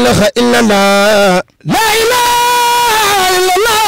ilaha illallah la ilaha illallah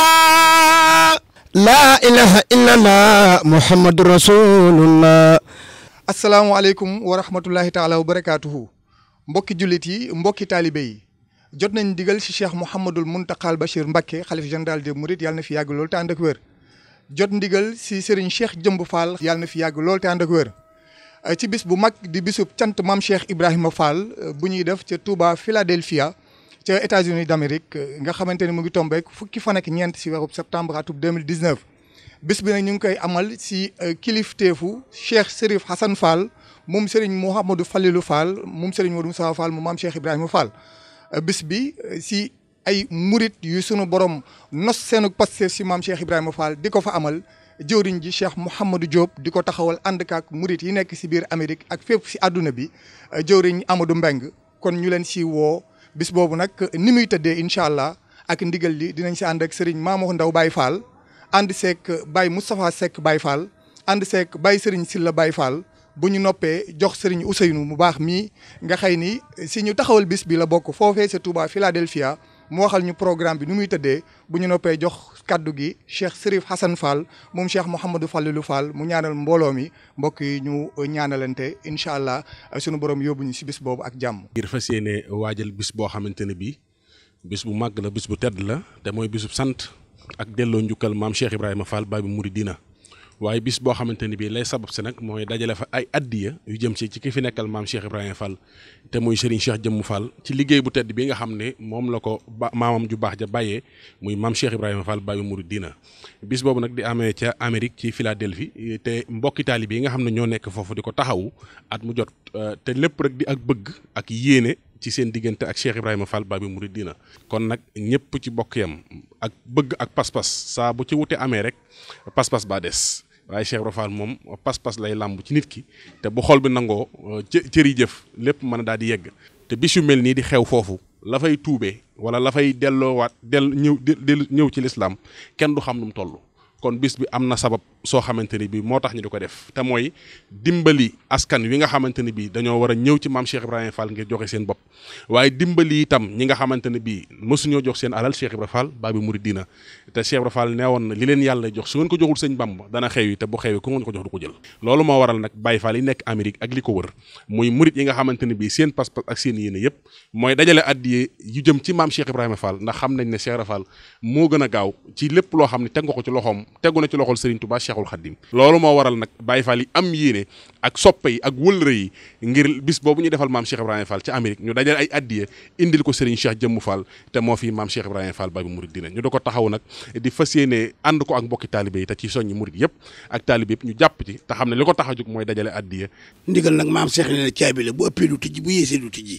la ilaha illallah muhammadu rasulullah asalaamaaleykum wa rahmatullahi taala wa barakaatuhu mbokki jullit yi mbokki taalibe yi jot nañ digal ci cheikh Mouhamadul Mountakal Bachir Mbacké xalif général des Mourides yàlla na fi yàgg lool te ànd ak wér jot ndigal ci Serigne Cheikh Jëmb Fall yàlla na fi yàgg lool te ànd ak wér ci bis bu mag di bisub cant maam Cheikh Ibrahima Fall bu ñuy def ca Touba Philadelphia ca États-Unis d'Amérique nga xamante ne mu ngi tombeek fukki fan ak ñeent ci weeru septembre atum 2019 bis bi nag ñu ngi koy amal ci kilifteefu Cheikh Serif Hassan Fall moom Serigne Mouhamadou Falilou Fall moom Serigne Modou Moussa Fall mu maam Cheikh Ibrahima Fall bis bi ci ay murit yu sunu borom nos seenu Pastef ci maam Cheikh Ibrahima Fall di ko fa amal jëwriñ ji Cheikh Mouhamadou Diop di ko taxawal ànd kaak murit yi nekk ci biir Amérique ak fépp ci àdduna bi jëwriñ Amadou Mbeng kon ñu leen ci woo bis boobu nag ni muy tëddee incha allah ak ndigal li dinañ ci ànd ak Serigne Mamadou Ndaw Baye Fall ànd seek Baye Moustapha Seck Baye Fall ànd seek Baye Serigne Silla Baye Fall bu ñu noppee jox Serigne Ousseynou mu baax mii nga xëy ni si ñu taxawal bis bi la bokk foofee sa Touba Philadelphia mu waxal ñu programme bi nu muy tëddee bu ñu noppee jox kaddu gi Cheikh Serif Hassan Fall moom Cheikh Mouhamadou Fallilou Fall mu ñaanal mbooloo mi mbokk yi ñu ñaanalante incha allah sunu borom yóbbu ñu si bis boobu ak jàmm. ngir fas yéene waajal bis boo xamante ne bii bis bu màgg la bis bu tedd la te mooy bisub sant ak delloo njukkal maam Cheikh Ibrahima Fall Babi Mouridina waaye bis boo xamante ni bii lay sabab si nag mooy dajale fa ay addiya yu jëm si ci ki fi nekkal maam Cheikh Ibrahima Fall te muy Serigne Cheikh Jëmmu Fall ci liggéey bu tedd bi nga xam ne moom la ko ba maamam ju baax ja bàyyee muy maam Cheikh Ibrahima Fall Babi Mouridina bis boobu nag di amee ca Amérique ci Philadelphie te mbokki taalibe yi nga xam ne ñoo nekk foofu di ko taxawu at mu jot te lépp rek di ak bëgg ak yéene. ci seen diggante ak Cheikh Ibrahima Fall Babi Mouridina kon nag ñëpp ci bokk yam ak bëgg ak pas-pas saa bu ci wute amee rek pas-pas baa des waaye Cheikh Ibrahima Fall moom pas-pas lay làmb ci nit ki te bu xol bi nangoo cëri jëf lépp mën a daal di yegg te bis yu mel nii di xew foofu la fay tuubee wala la fay delloowaat del ñëw ñëw ci lislaam kenn du xam nu mu toll kon bis bi am na sabab soo xamante ni bii moo tax ñu di ko def te mooy dimbali askan wi nga xamante ni bii dañoo war a ñëw ci maam Cheikh Ibrahima Fall ngir joxe seen bopp waaye dimbali itam ñi nga xamante ne bii mësuñoo jox seen alal Cheikh Ibrahima Fall Babi Mouridina te Cheikh Ibrahima Fall nee woon na li leen yàlla jox su ngeen ko joxul sëñ Bamba dana xewi te bu xewi ku ngeen ko jox du ko jël loolu moo waral nag Baye Fall yi nekk Amérique ak li ko wër muy murit yi nga xamante ne bii seen pas-pas ak seen yéene yëpp mooy dajale addiye yu jëm ci maam Cheikh Ibrahima Fall ndax xam nañ ne Cheikh Ibrahima Fall moo gën a gaaw ci lépp loo xam ne teg nga ko ci loxoom tegu na ci loxol Serigne Touba Cheikhul Khadim loolu moo waral nag Baye Fall yi am yéene ak soppe yi ak wëllëre yi ngir bis boobu ñu defal maam Cheikh Ibrahima Fall ci Amérique ñu dajale ay addiye indil ko Serigne Cheikh Jëmmu Fall te moo fi maam Cheikh Ibrahima Fall Babi Mouridina ñu da ko taxaw nag di fas yéene ànd ko ak mbokki taalibe yi te ci soññi murid yëpp ak taalibe yëpp ñu jàpp ci te xam ne li ko tax a jóg mooy dajale addiye ndigal nag maam Cheikh ne caabi la bu ëppee du tijji bu yéesee du tijji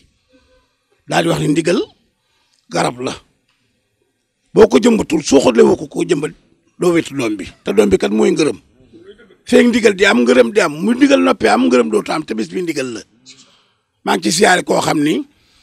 daal di wax ni ndigal garab la boo ko jëmbatul soo xoolee woo ko koo jëmbat doo wetu doom bi te doom bi kat mooy ngërëm feeg ndigal di am ngërëm di am mu ndigal noppee am ngërëm dootu am te bis bi ndigal la maa ngi ci siyaare koo xam ni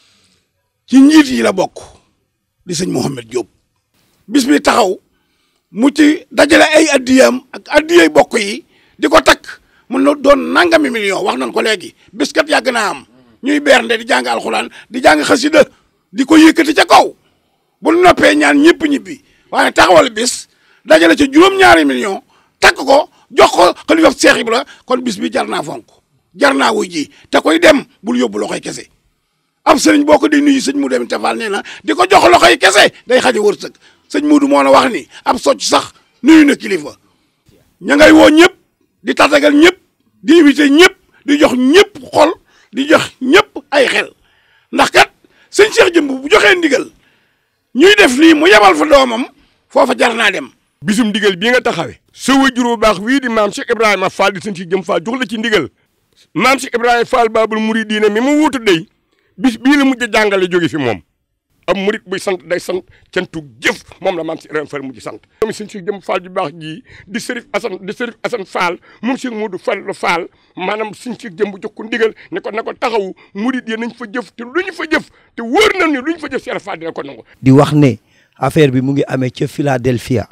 ci njiit yi la bokk di sëñ Mouhamed Diop bis bi taxaw mu ci dajale ay addiyam ak addiyay bokk yi di ko takk mun na doon nangami million wax nañ ko léegi bis kat yàgg naa am ñuy bernde di jàng alxuraan di jàng xasida di ko yëkkati ca kaw bu noppee ñaan ñëpp ñibbi waaye taxawal bis dajale ci juróom-ñaari million takk ko jox ko xalifa Seex Ibra kon bis bi jar naa fonk jar naa wuy ji te koy dem bul yóbbu loxoy kese ab sëriñ boo ko di nuyu sëñ mu dem tafal nee na di ko jox loxoy kese day xaje wërsëg sëñ Muudu moo na wax ni ab socc sax nuyu na kilifa ña ngay woo ñëpp di tatagal ñëpp di invité ñëpp di jox ñëpp xol di jox ñëpp ay xel ndax kat sëñ Cheikh Jëmb bu joxee ndigal ñuy def lii mu yebal fa doomam foofa jar naa dem bisum ndigal bii nga taxawee sa wajur bu baax wii di maam Cheikh Ibrahima Fall di sëñ si jëm Fall jox la ci ndigal maam Cheikh Ibrahima Fall Babul Mouridina mi mu wuutu dey bis bii la mujj a jàngale jóge fi moom am murit buy sant day sant cantu jëf moom la maam Cheikh Ibrahima Fall mujj sant moom sëñ si jëm Fall ju baax jii di Serif Assane di Serif Assane Fall moom Cheikh Modou Fall Fall maanaam sëñ si jëm bu jox ko ndigal ne ko na ko taxawu murit yi nañ fa jëf te lu ñu fa jëf te wóor na ni lu ñu fa jëf Cheikh Fall dina ko nangu di wax ne affaire bi mu ngi amee ca Philadelphia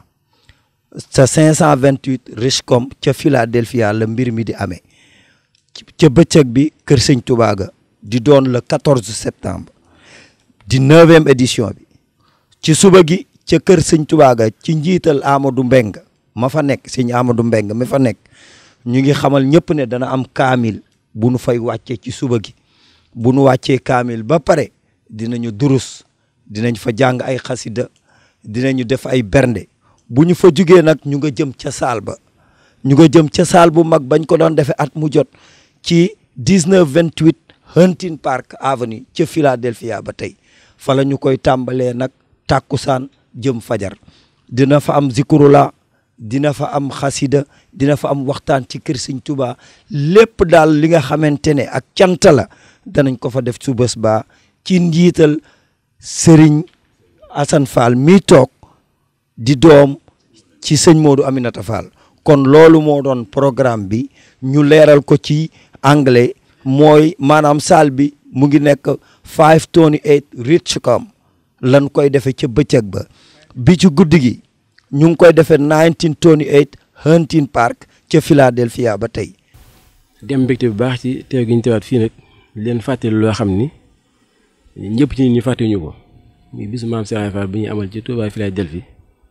sa 528 Richcom ca Philadelphia la mbir mi di amee ca bëccëg bi kër sëñ Touba ga di doon le 14 septembre di neuvième édition bi ci suba gi ca kër sëñ Tuubaa ga ci njiital Amadou Mbeng ma fa nekk sëñ Amadou Mbeng mi fa nekk ñu ngi xamal ñëpp ne dana am kaamil bu nu fay wàccee ci suba gi bu nu wàccee kaamil ba pare dinañu durus dinañ fa jàng ay xasida dinañu def ay bernde bu ñu fa jugee nag ñu nga jëm ca saal ba ñu nga jëm ca saal bu mag bañ ko doon defee at mu jot ci 1928 Hunting Park Avenue ca Philadelphia ba tey fa la ñu koy tàmbalee nag tàkkusaan jëm fajar dina fa am zikurula dina fa am xasida dina fa am waxtaan ci kër Sëñ Tuubaa lépp daal li nga xamante ne ak cant la danañ ko fa def su bés ba ci njiital Sëriñ Assane Fall mi toog di doom ci sëñ Modou Aminata Fall kon loolu moo doon programme bi ñu leeral ko ci anglais mooy maanaam salle bi mu ngi nekk 528 Richcom lan koy defee ca bëccëg ba bi ci guddi gi ñu ngi koy defee 1928 Hunting Park ca Philadelphia ba tey. dem mbégte bu baax ci teew gi ñu teewaat fii nag leen fàttali loo xam ni ñëpp ci nit ñi fàttewuñu ko muy bisu maam Cheikh Fall bi ñu amal ci Touba Philadelphie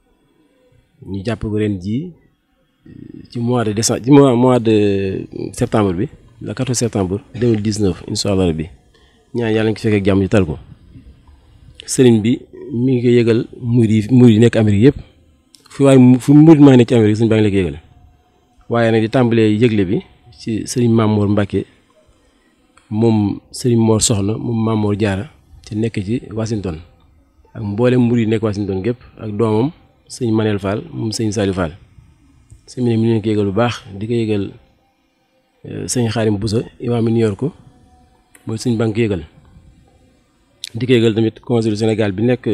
ñu jàpp ko ren jii ci mois de décembre ci mois mois de septembre bi le 14 septembre 2019 incha allah rabbi ñaan yàlla nga ko fekkee ak jàmm ci tal ko sëriñ bi mi ngi koy yëgal murid yi murid yi nekk Amérique yëpp fu waaye fu murid maa nekk ci Amérique sëriñ baa ngi la ko yëgal waaye nag di tàmbalee yëgle bi ci sëriñ Mamour Mbacke moom sëriñ Mor Soxna moom Mamour Diarra te nekk ci Washington ak mboolem murid yi nekk Washington gépp ak doomam sëñ Manel Fall moom sëñ Saliou Fall sëñ bi ne mi leen ko yëgal bu baax di ko yëgal sëñ Xaarim Boussa imaam mi New York mooy sëñ banque yëgal di ko yëgal tamit consul Sénégal bi nekk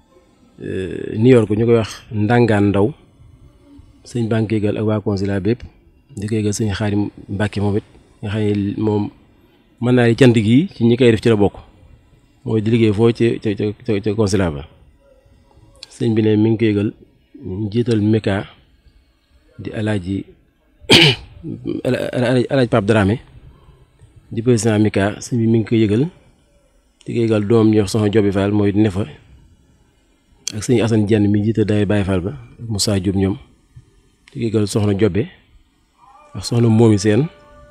New York ñu koy wax Ndangaan Ndaw sëñ banque yëgal ak waa consulat bépp di ko yëgal sëñ Xaarim Mbàkke moom it nga xam ne moom mën naa di cant gi ci ñi koy def ci la bokk mooy di liggéey foo ci ca ca ca consulat ba sëñ bi ne mi ngi ko yëgal njiital Meka di alaaji alaaji Pape Dramé di président Mika sëñ bi mi ngi koy yëgal di ko yëgal doom ñox soxna Jobi Fall mooy ne fa ak sëñ Assane Dieng mi jiite day Baye Fall ba Moussa Diop ñoom di ko yëgal soxna Jobe ak soxna Momi Seen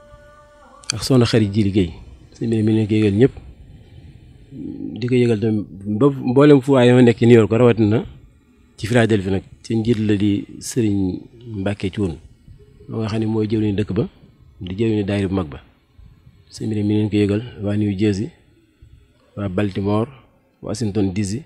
ak soxna xarit ji liggéey sëñ bi mi ngi koy yëgal ñëpp di ko yëgal tamit ba mboolem fu waaye ma nekk ci New York ko rawatina ci Philadelphie nag ci njiit la di sëriñ Mbacke Thioune moo nga xam ne mooy jëwriñu dëkk ba di jëwriñu daayira bu mag ba sëñ bi mi leen ko yëgal waa New Jersey waa Baltimore Washington DC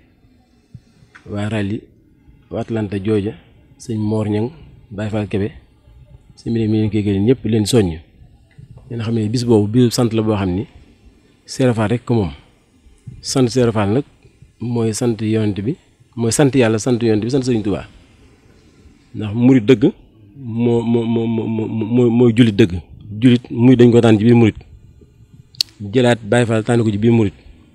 waa Raleigh waa Atlanta Georgia sëñ Mor Ñang Baye Fall Kebe sëñ bi mi leen ko yëgal ñëpp leen soññ leen xam ne bis boobu bisu sant la boo xam ni Serigne Fall rek ko moom sant Serigne Fall nag mooy sant yonent bi mooy sant yàlla sant yonent bi sant Sëriñ Tuubaa ndax murit dëgg moo moo moo moo mooy jullit dëgg jullit muy dañ ko tànn ci biir murit jëlaat Baay Faal tànn ko ci biir murit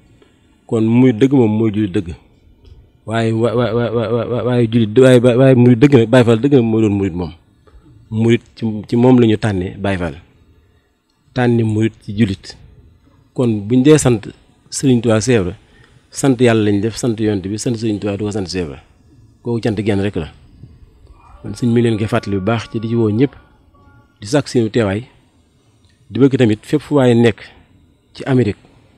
kon murit dëgg moom mooy jullit dëgg waaye wa wa wa waaye jullit waaye waaye murit dëgg nag Baay Faal dëgg nag mooy doon murit moom murit ci ci moom la ñu tànnee Baay Faal tànni murit ci jullit kon buñ dee sant Sëriñ Tuubaa seebra sant yàlla lañ def sant yonent bi sant Sëriñ Tuubaa du ko sant seebra kooku cant genn rek la kon sëñ mi leen koy fàttali bu baax ci di ci woo ñëpp di sàkk seenu teewaay di bëgg tamit fépp fu waaye nekk ci Amérique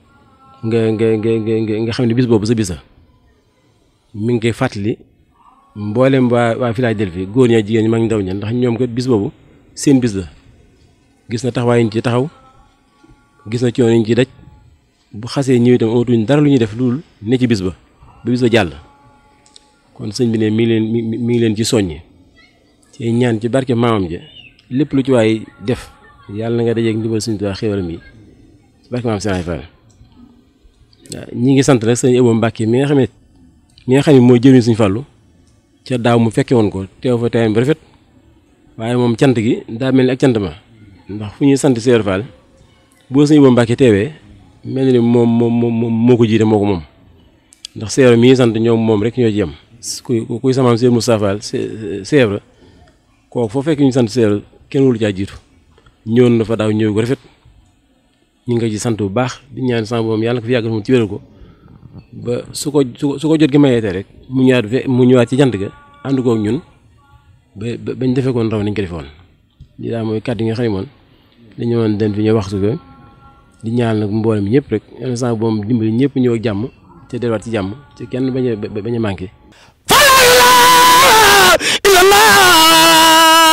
nga nga nga nga nga xam ne bis boobu sa bisa mi ngi koy fàttali mboolem waa waa Philadelphie góor ñaa jigéen ñi mag ndaw ña ndax ñoom kat bis boobu seen bis la gis na taxawaay ñu ci taxaw gis na coono ñu ci daj bu xasee ñëw itam amatuñ dara lu ñuy def loolu ne ci bis ba ba bis ba jàll kon sëñ bi ne mi ngi leen mi mi ngi leen ci soññi ci ñaan ci barke maamam ja lépp lu ci waay def yàlla na nga dajeeg ndimbal Sëñ Tuubaa xéwalam yi ci barke maam Serigne Fall waaw ñi ngi sant nag sëñ Ebo Mbàkke mi nga xam ne mi nga xam ne mooy jëriñ Sëñ Fallu ca daaw mu fekke woon ko teew fa teewam bu rafet waaye moom cant gi daa mel ni ak cant ma ndax fu ñuy sant Serigne Fall boo sëñ Ebo Mbàkke teewee mel ni moom moom moom moo ko jiite moo ko moom ndax Serigne mi ngi sant ñoom moom rek ñoo ci yem kuy kuy samaam Serigne Moustapha Fall Serigne kooku foo fekk ñu sant Serigne kenn wulu caa jiitu ñëwoon na fa daaw ñëw ko rafet ñu ngi ko ci sant bu baax di ñaan sama boom yàlla ko fi yàggal moom ci wéral ko ba su ko su ko su ko jot gi mayeete rek mu ñëwaat fe mu ñëwaat ci jant ga ànd koog ñun ba ba bañ defee koon raw nañ ko defoon lii daal mooy kàddu yi nga xam ne moom dañu woon den fi ñëw waxtu ko di ñaal nag mboolem ñëpp rek yenn saa boom dimbali ñëpp ñëw ak jàmm te delluwaat ci jàmm ci kenn bañ a bañ a manqué. illallah